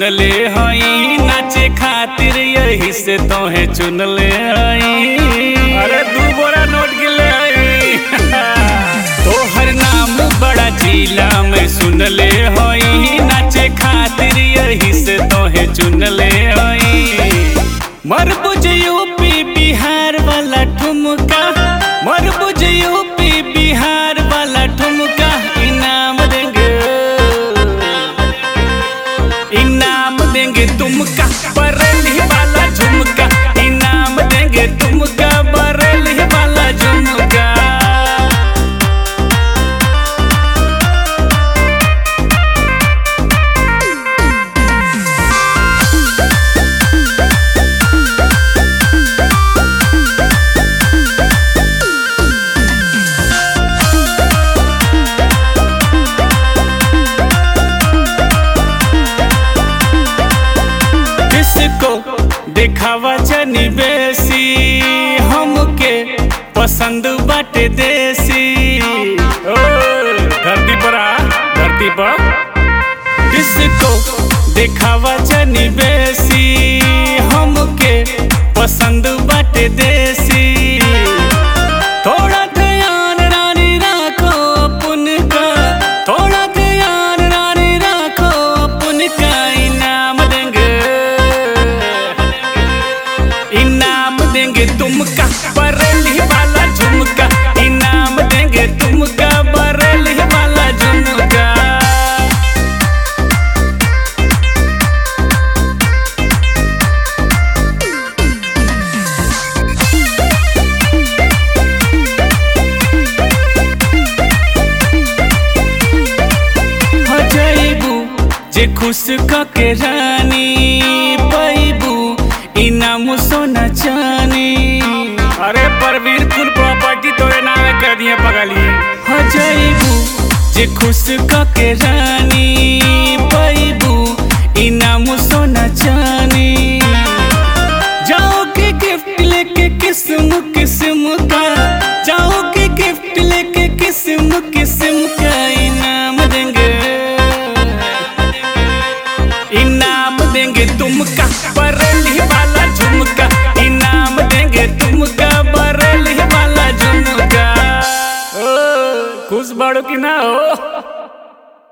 सुनले हई नाचे खातिर यही से तोहे चुनले हई अरे दू बोरा नोट गिले हई तोहर नाम बड़ा जिला में सुनले हई नाचे खातिर यही से तोहे चुनले हई मरबुज यूपी बिहार वाला ठुमका मरबुज यूपी बिहार वाला ठुमका इनाम देंगे इनाम देंगे तुमका बरेली वाला झुमका इनाम देंगे तुमका बरेली वाला झुमका किसको दिखावा जनी बेसी हमके पसंद बाटे देसी ओ धरती पर आ धरती पर किसको दिखावा जनी बेसी हमके पसंद बाटे देसी थोड़ा ध्यान रानी राखो अपन का थोड़ा ध्यान रानी राखो अपन का इनाम देंगे इनाम देंगे तुमका बरेली वाला झुमका इनाम देंगे तुमका बरेली वाला झुमका हो जाइबू जे खुश कके रानी पैबू इनाम सोना चानी अरे परवीर कुल प्रॉपर्टी तोरे नाम कर दिए पगली हो जाइबू जे खुश कके रानी पैबू इनाम सोना चानी जाओ के गिफ्ट लेके किस्म किस्म का जाओ के गिफ्ट लेके किस्म किस्म का इनाम देंगे इनाम देंगे तुमका बरेली वाला झुमका इनाम देंगे तुमका बरेली वाला झुमका ओ, खुश बाड़ो की ना हो